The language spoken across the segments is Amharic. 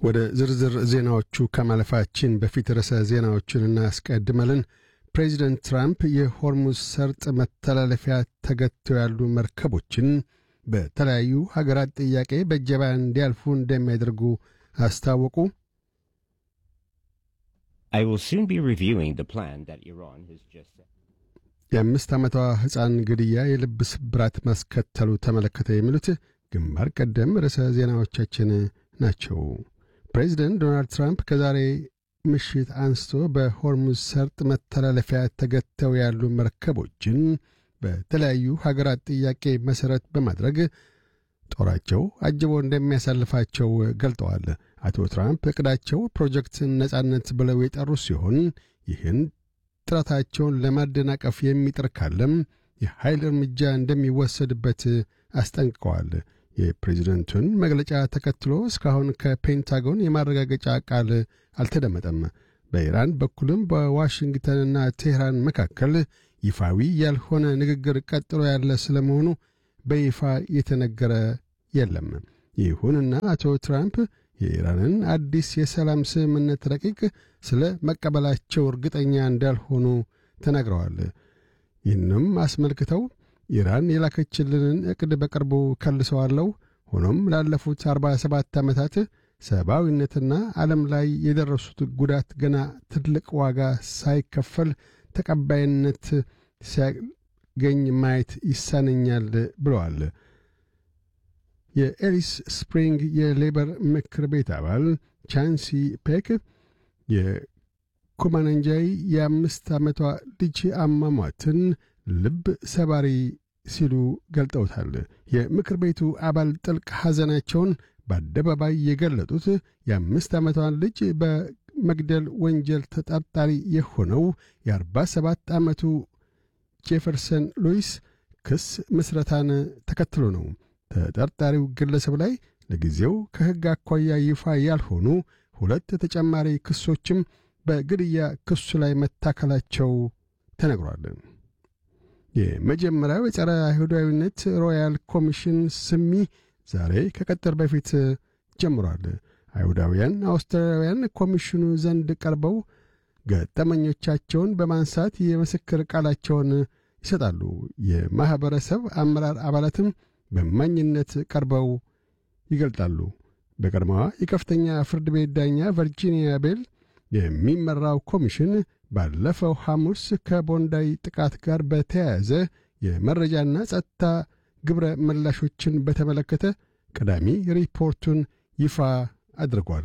ወደ ዝርዝር ዜናዎቹ ከማለፋችን በፊት ርዕሰ ዜናዎቹን እናስቀድመልን። ፕሬዚደንት ትራምፕ የሆርሙዝ ሰርጥ መተላለፊያ ተገትተው ያሉ መርከቦችን በተለያዩ ሀገራት ጥያቄ በእጀባ እንዲያልፉ እንደሚያደርጉ አስታወቁ። I will soon be reviewing the plan that Iran has just set. የአምስት ዓመቷ ሕፃን ግድያ የልብ ስብራት ማስከተሉ ተመለከተ። የሚሉት ግንባር ቀደም ርዕሰ ዜናዎቻችን ናቸው። ፕሬዚደንት ዶናልድ ትራምፕ ከዛሬ ምሽት አንስቶ በሆርሙዝ ሰርጥ መተላለፊያ ተገተው ያሉ መርከቦችን በተለያዩ ሀገራት ጥያቄ መሠረት በማድረግ ጦራቸው አጅቦ እንደሚያሳልፋቸው ገልጠዋል። አቶ ትራምፕ ዕቅዳቸው ፕሮጀክት ነጻነት ብለው የጠሩ ሲሆን ይህን ጥረታቸውን ለማደናቀፍ የሚጥር ካለም የኃይል እርምጃ እንደሚወሰድበት አስጠንቅቀዋል። የፕሬዚደንቱን መግለጫ ተከትሎ እስካሁን ከፔንታጎን የማረጋገጫ ቃል አልተደመጠም። በኢራን በኩልም በዋሽንግተንና ቴህራን መካከል ይፋዊ ያልሆነ ንግግር ቀጥሎ ያለ ስለመሆኑ በይፋ የተነገረ የለም። ይሁንና አቶ ትራምፕ የኢራንን አዲስ የሰላም ስምምነት ረቂቅ ስለ መቀበላቸው እርግጠኛ እንዳልሆኑ ተናግረዋል። ይህንም አስመልክተው ኢራን የላከችልንን ዕቅድ በቅርቡ ከልሰዋለሁ። ሆኖም ላለፉት 47 ዓመታት ሰብአዊነትና ዓለም ላይ የደረሱት ጉዳት ገና ትልቅ ዋጋ ሳይከፈል ተቀባይነት ሲያገኝ ማየት ይሳነኛል ብለዋል። የኤሊስ ስፕሪንግ የሌበር ምክር ቤት አባል ቻንሲ ፔክ የኩማናንጃይ የአምስት ዓመቷ ልጅ አሟሟትን ልብ ሰባሪ ሲሉ ገልጠውታል። የምክር ቤቱ አባል ጥልቅ ሐዘናቸውን በአደባባይ የገለጡት የአምስት ዓመቷን ልጅ በመግደል ወንጀል ተጠርጣሪ የሆነው የአርባ ሰባት ዓመቱ ጄፈርሰን ሉዊስ ክስ ምስረታን ተከትሎ ነው። ተጠርጣሪው ግለሰብ ላይ ለጊዜው ከሕግ አኳያ ይፋ ያልሆኑ ሁለት ተጨማሪ ክሶችም በግድያ ክሱ ላይ መታከላቸው ተነግሯል። የመጀመሪያው የጸረ አይሁዳዊነት ሮያል ኮሚሽን ስሚ ዛሬ ከቀጠር በፊት ጀምሯል። አይሁዳውያን አውስትራሊያውያን ኮሚሽኑ ዘንድ ቀርበው ገጠመኞቻቸውን በማንሳት የምስክር ቃላቸውን ይሰጣሉ። የማኅበረሰብ አመራር አባላትም በማኝነት ቀርበው ይገልጣሉ። በቀድሞዋ የከፍተኛ ፍርድ ቤት ዳኛ ቨርጂኒያ ቤል የሚመራው ኮሚሽን ባለፈው ሐሙስ ከቦንዳይ ጥቃት ጋር በተያያዘ የመረጃና ጸጥታ ግብረ ምላሾችን በተመለከተ ቀዳሚ ሪፖርቱን ይፋ አድርጓል።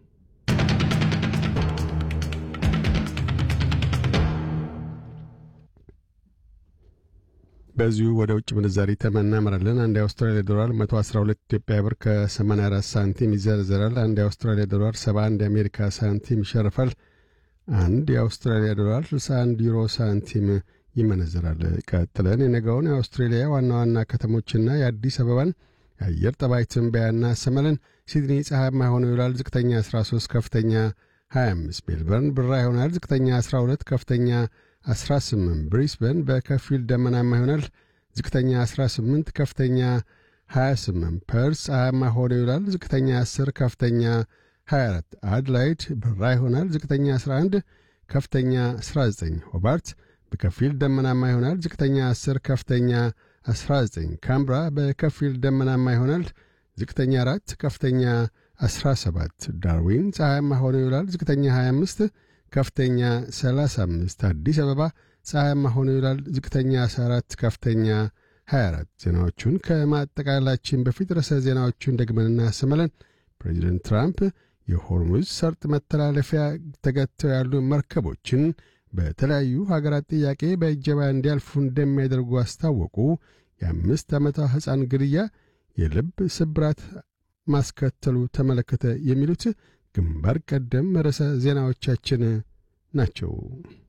በዚሁ ወደ ውጭ ምንዛሪ ተመናመራለን። አንድ የአውስትራሊያ ዶላር 112 ኢትዮጵያ ብር ከ84 ሳንቲም ይዘረዘራል። አንድ የአውስትራሊያ ዶላር 71 የአሜሪካ ሳንቲም ይሸርፋል። አንድ የአውስትራሊያ ዶላር 61 ዩሮ ሳንቲም ይመነዘራል። ቀጥለን የነገውን የአውስትሬሊያ ዋና ዋና ከተሞችና የአዲስ አበባን የአየር ጠባይ ትንበያና ሰመልን። ሲድኒ ፀሐያማ ሆኖ ይውላል። ዝቅተኛ 13፣ ከፍተኛ 25። ሜልበርን ብራ ይሆናል። ዝቅተኛ 12፣ ከፍተኛ 18 ብሪስበን በከፊል ደመናማ ይሆናል። ዝቅተኛ 18 ከፍተኛ 28 ፐርስ ፀሐያማ ሆኖ ይውላል። ዝቅተኛ 10 ከፍተኛ 24 አድላይድ ብራ ይሆናል። ዝቅተኛ 11 ከፍተኛ 19 ሆባርት በከፊል ደመናማ ይሆናል። ዝቅተኛ 10 ከፍተኛ 19 ካምብራ በከፊል ደመናማ ይሆናል። ዝቅተኛ 4 ከፍተኛ 17 ዳርዊን ፀሐያማ ሆኖ ይውላል። ዝቅተኛ 25 ከፍተኛ 35 አዲስ አበባ ፀሐያማ ሆኖ ይውላል። ዝቅተኛ 14 ከፍተኛ 24 ዜናዎቹን ከማጠቃላላችን በፊት ርዕሰ ዜናዎቹን ደግመን እናሰማለን። ፕሬዚደንት ትራምፕ የሆርሙዝ ሰርጥ መተላለፊያ ተገተው ያሉ መርከቦችን በተለያዩ ሀገራት ጥያቄ በእጀባ እንዲያልፉ እንደሚያደርጉ አስታወቁ። የአምስት ዓመቷ ሕፃን ግድያ የልብ ስብራት ማስከተሉ ተመለከተ። የሚሉት ግንባር ቀደም ርዕሰ ዜናዎቻችን ናቸው።